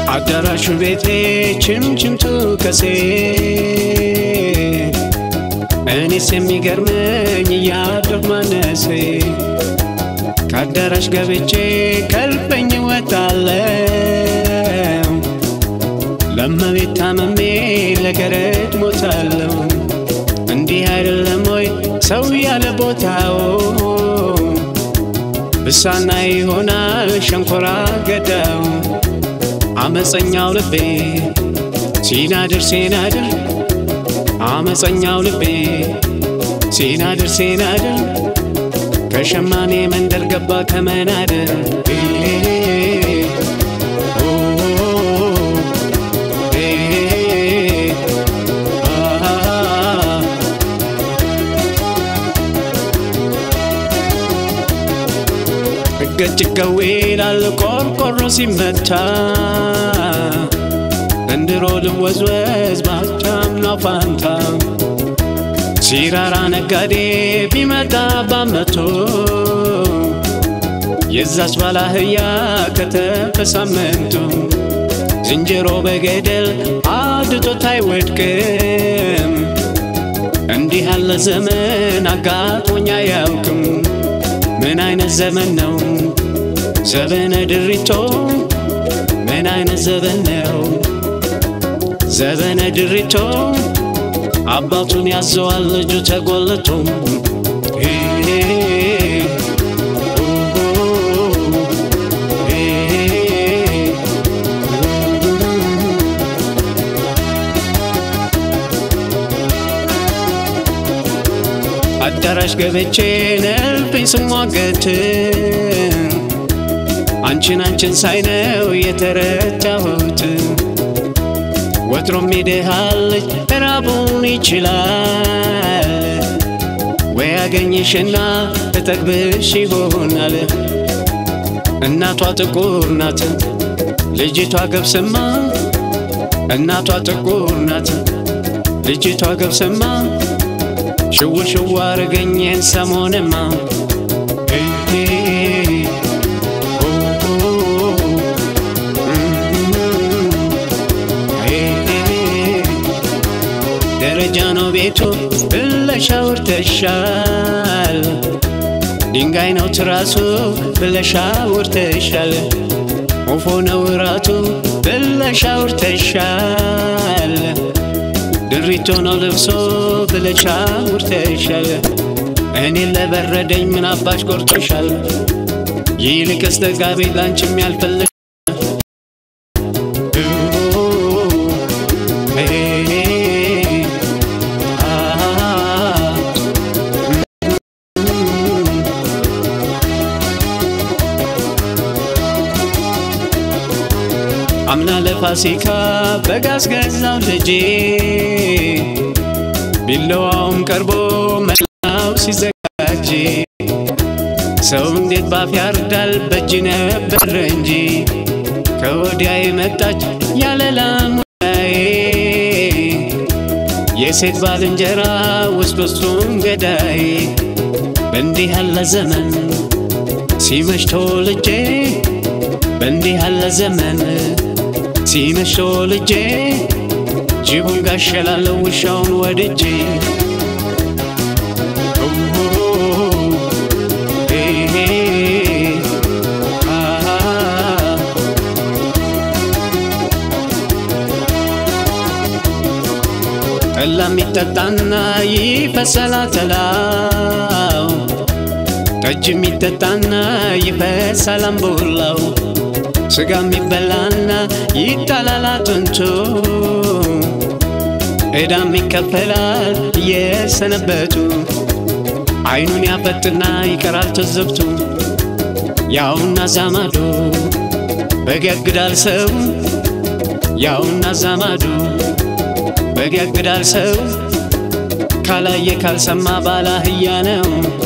አዳራሹ ቤቴ ችምችምቱ ከሴ እኔስ የሚገርመኝ እያደር ማነሴ ከአዳራሽ ገብቼ ከልበኝ ወጣለው ለመቤት ታመሜ ለገረድ ሞታለው እንዲህ አይደለም ወይ ሰው ያለ ቦታው ብሳና ይሆናል ሸንኮራ ገዳው አመፀኛው ልቤ ሲናድር ሲናድር አመፀኛው ልቤ ሲናድር ሲናድር ከሸማኔ መንደር ገባ ከመናደር እገጭገው ይላል ቆርቆሮ ሲመታ እንድሮ ልወዝወዝ ባቻምና ፋንታ ሲራራ ነጋዴ ቢመጣ ባመቶ የዛች ባላህያ ከተፈሳመንቱ ዝንጀሮ በገደል አድቶት አይወድቅም። እንዲህ ያለ ዘመን አጋጥሞኝ አያውቅም። ምን አይነት ዘመን ነው ዘበነ ድሪቶ? ምን አይነት ዘመን ነው ዘበነ ድሪቶ? አባቱን ያዘዋል ልጁ ተጎልቶ አዳራሽ ገብቼ ነልብኝ ስሟገት አንቺን አንቺን ሳይነው የተረዳሁት ወትሮም ይድሃለች ራቡን ይችላል ወይ ያገኝሽና እጠግብሽ ይሆናል። እናቷ ጥቁር ናት ልጅቷ ገብስማ እናቷ ጥቁር ናት ልጅቷ ገብስማ ሽው ሽው አረገኝን ሰሞንማ ደረጃ ነው ቤቱ ብለሽ አውርተሻል። ድንጋይ ነው ትራሱ ብለሽ አውርተሻል። ወፎ ነው እራቱ ብለሽ አውርተሻል። ድሪቶ ነው ልብሶ ብለሽ አውርተሻል። እኔን ለበረደኝ ምን አባሽ ቆርጦሻል? ይልቅስ ተጋቢ ላንቺም ያልፈልግ አምና ለፋሲካ በጋዝ ገዛው ልጄ ቢለዋውም ቀርቦ መላው ሲዘጋጅ ሰው እንዴት ባፍ ያርዳል በእጅ ነበር እንጂ ከወዲያ የመጣች ያለ ላሙላዬ የሴት ባልንጀራ ውስጥ ውስጡን ገዳይ በእንዲህ ያለ ዘመን ሲመሽ ተወልጄ በእንዲህ ያለ ዘመን ሲመሽ ተወልጄ ጅቡን ጋሸላለሁ ውሻውን ወድጄ ጠላ የሚጠጣና ይፈሰላ ተላው ጠጅ የሚጠጣና ይፈሰል አምቡላው ስጋ የሚበላና ይጣላል አጥንቱ ዕዳም ይከፈላል የሰነበቱ አይኑን ያፈጥና ይቀራል ትዝብቱ ያውና ዛማዱ በገግዳል ሰው ያውና ዛማዱ በገግዳል ሰው ካላየ ካልሰማ ባላህያ ነው